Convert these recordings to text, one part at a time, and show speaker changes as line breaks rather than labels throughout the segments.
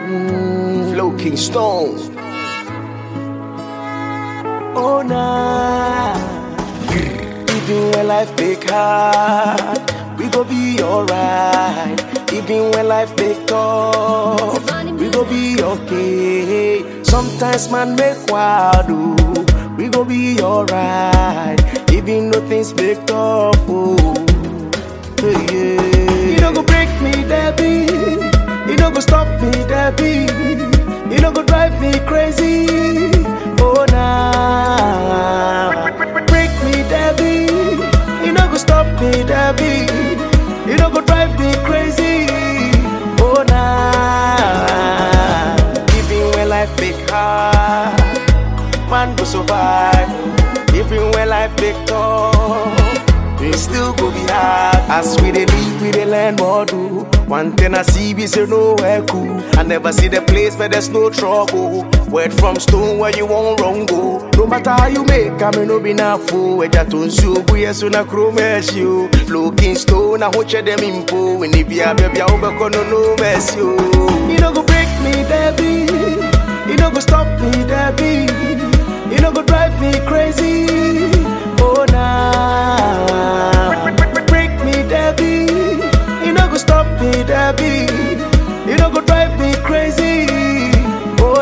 Mm, Flow King Stone. Oh nah. Even when life make hard, we go be alright. Even when life make tough, we go be okay. Sometimes man make wild, oh, we go be alright. Even though things make tough, oh, hey, yeah. You don't go break me, Debbie. You don't go stop me, Debbie. You don't go drive me crazy. Oh nah. Break me, Debbie. You don't go stop me, Debbie. You don't go drive me crazy. Oh nah. Even when life make hard, man go survive. Even when life make tough, we still go be hard. As we dey live, we dey learn more do. One thing I see, we say nowhere cool. I never see the place where there's no trouble. Word from stone where you won't wrong go. No matter how you make, I may no be na fool. Eja to nsu ogu yesu na kuro mercy o. Looking stone, I watch them impo. When it be a baby, I hope no no mercy o. You no go break me, Debbie. You no go stop me, Debbie. You no go drive me crazy. Oh nah. Break me, Debbie. You no go stop me, Debbie. You no go drive me crazy. Oh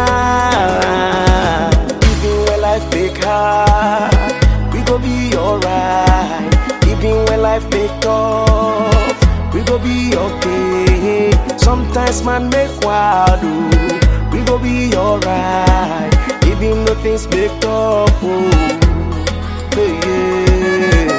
nah. Even when life make hard, we go be alright. Even when life make tough, we go be okay. Sometimes man make wild, oh, we go be alright. Even though things make tough, oh, hey, yeah.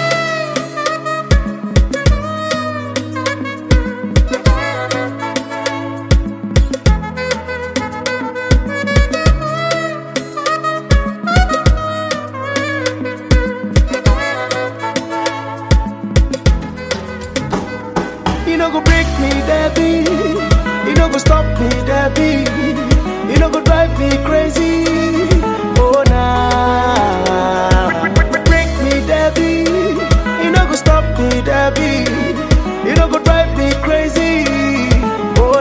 You no go break me, Debbie. You no go stop me, Debbie. You no go drive me crazy. Oh nah. Break me, Debbie. You no go stop me, Debbie. You no go drive me crazy. Oh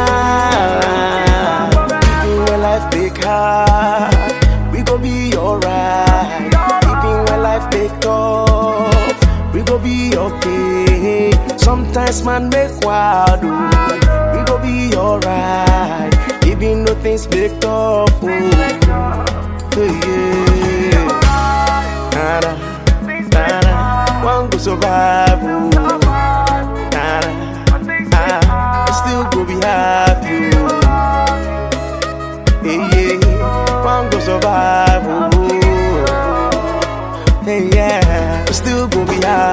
nah. Even when life make hard, we go be alright. Even when life make tough, we go be okay. Sometimes man make wild, oh, we go be alright. Even though things make tough, oh, hey, yeah. Nada, nada, one go survive, oh, nada, ah, still go be happy, oh, hey, yeah. One go survive, oh, hey, yeah, still go be happy.